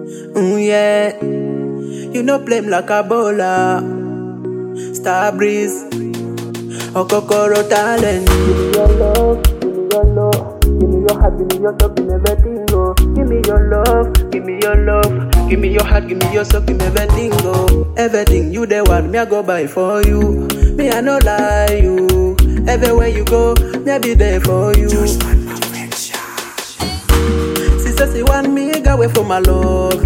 Mm, yeah. You no blame like a bowler. Star breeze. Okokoro talent. Give me your love, give me your love, give me your heart, give me your soul, give me everything, oh. Give me your love, Give me your love, give me your heart, give me your soul, give me everything, go. Everything you the one, me I go buy for you. Me I no lie you. Everywhere you go, me I be there for you. Sister, she want me go away from my love,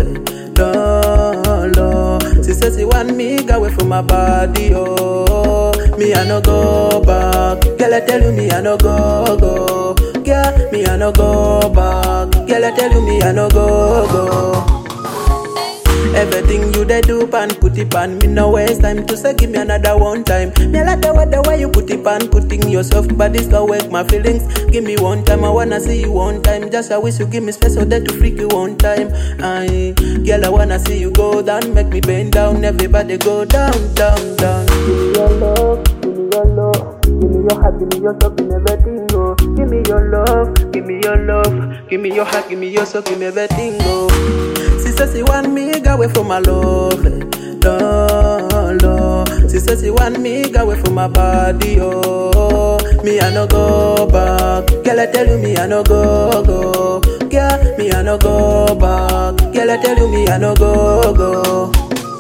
no, no. Sister, she want me go away from my body, oh. Me I no go back, girl I tell you me I no go go. Girl, me I no go back, girl I tell you me I no go go. Everything you dey do pan put it pan me no waste time to say give me another one time. Me like the way the way you put it pan putting yourself but this can wake my feelings. Give me one time I wanna see you one time. Just I wish you give me space so that to freak you one time. Aye, girl I wanna see you go down, make me bend down. Everybody go down, down, down. give me your love, give me your love, give me your heart, give me your soul, give me everything, oh. Give me your love, Give me your love, give me your heart, give me your soul, give me everything, go. Sister, she want me go away from my love, no, no. Sister, she want me go away from my body, oh. Me I no go back, girl I tell you me I no go go. Girl, me I no go back, girl I tell you me I no go go.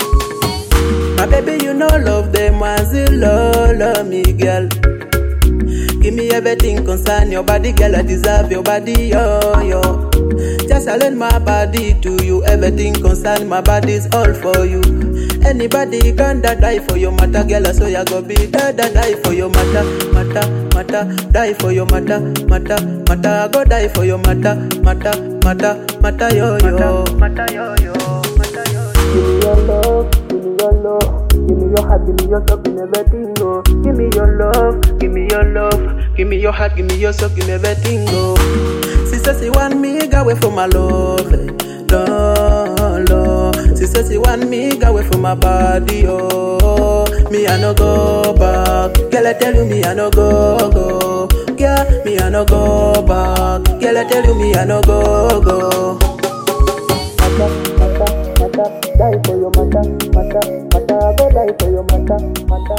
My baby, you know love them as you love, love me, girl. Give me everything concern your body, girl. I deserve your body, yo, yo. Just I lend my body to you. Everything concern my body's all for you. Anybody can da die for your matter, girl. So ya go be da da die for your matter, matter, matter. Die for your matter, matter, matter. I go die for your matter, matter, matter, matter, yo, yo. Mata yo yo, mata yo yo. Give me your love, give me your love, give me your heart, give me your soul, give me everything, oh. Give me your love, Give me your love, give me your heart, give me your soul, give me everything, go. Sister, she want me go away from my love, no, no. Sister, she want me go away from my body, oh. Me I no go back, girl I tell you me I no go go. Girl, me I no go back, girl I tell you me I no go go. mata, mata, mata. Die for your mata, mata, mata. I go die for your mata, mata.